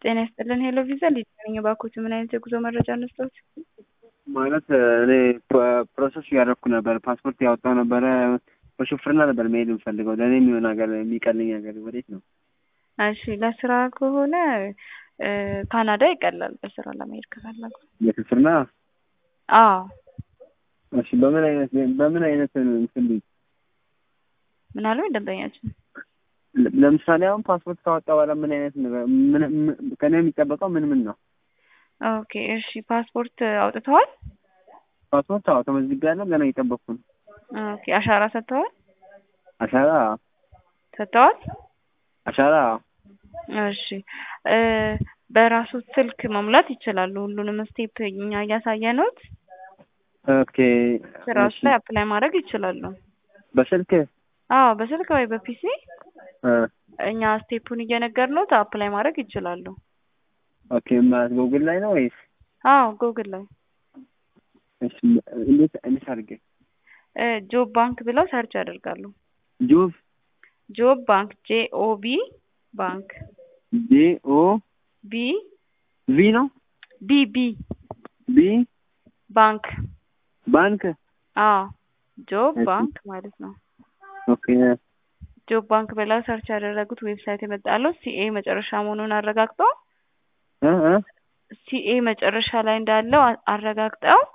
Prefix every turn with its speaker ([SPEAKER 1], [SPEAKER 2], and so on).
[SPEAKER 1] ጤና ይስጥልን ሄሎ ቪዛ ልጅ ነኝ። እባክዎት ምን አይነት የጉዞ መረጃ እንስጥዎት?
[SPEAKER 2] ማለት እኔ ፕሮሰስ እያደረኩ ነበር። ፓስፖርት ያወጣው ነበረ። በሹፍርና ነበር መሄድ የምፈልገው። ለእኔ የሚሆን ሀገር የሚቀልኝ ሀገር ወዴት ነው?
[SPEAKER 1] እሺ ለስራ ከሆነ ካናዳ ይቀላል። በስራ ለመሄድ ከፈለጉ
[SPEAKER 2] የሹፍርና
[SPEAKER 1] አዎ።
[SPEAKER 2] እሺ በምን አይነት በምን አይነት እንትን
[SPEAKER 1] ምን አሉ ደንበኛችን?
[SPEAKER 2] ለምሳሌ አሁን ፓስፖርት ካወጣ በኋላ ምን አይነት ነገር ምን ከኔ የሚጠበቀው ምን ምን ነው?
[SPEAKER 1] ኦኬ እሺ ፓስፖርት አውጥተዋል?
[SPEAKER 2] ፓስፖርት አዎ ተመዝግቤያለሁ። ገና እየጠበቅኩ ነው።
[SPEAKER 1] ኦኬ አሻራ ሰጥተዋል?
[SPEAKER 2] አሻራ
[SPEAKER 1] ሰጥተዋል?
[SPEAKER 2] አሻራ
[SPEAKER 1] እሺ በራሱ ስልክ መሙላት ይችላሉ። ሁሉንም ስቴፕ እኛ እያሳየነዎት
[SPEAKER 2] ኦኬ
[SPEAKER 1] ስራዎች ላይ አፕላይ ማድረግ ይችላሉ።
[SPEAKER 2] በስልክ
[SPEAKER 1] አዎ በስልክ ወይ በፒሲ
[SPEAKER 2] እ
[SPEAKER 1] እኛ ስቴፑን እየነገርነዎት አፕላይ ማድረግ ይችላሉ።
[SPEAKER 2] ኦኬ ማለት ጉግል ላይ ነው ወይስ?
[SPEAKER 1] አዎ ጉግል ላይ
[SPEAKER 2] እሺ እንዴት እንዴት አድርጌ
[SPEAKER 1] እ ጆብ ባንክ ብለው ሰርች ያደርጋሉ።
[SPEAKER 2] ጆብ
[SPEAKER 1] ጆብ ባንክ ጄ ኦ ቢ ባንክ
[SPEAKER 2] ጄ ኦ
[SPEAKER 1] ቢ
[SPEAKER 2] ቪ ነው
[SPEAKER 1] ቢ ቢ
[SPEAKER 2] ቢ
[SPEAKER 1] ባንክ
[SPEAKER 2] ባንክ
[SPEAKER 1] አዎ ጆብ
[SPEAKER 2] እሺ።
[SPEAKER 1] ባንክ ማለት ነው።
[SPEAKER 2] ኦኬ
[SPEAKER 1] ጆብ ባንክ ብለው ሰርች ያደረጉት ዌብሳይት የመጣለው ሲኤ መጨረሻ መሆኑን አረጋግጠው
[SPEAKER 2] እ እ
[SPEAKER 1] ሲኤ መጨረሻ ላይ እንዳለው አ- አረጋግጠው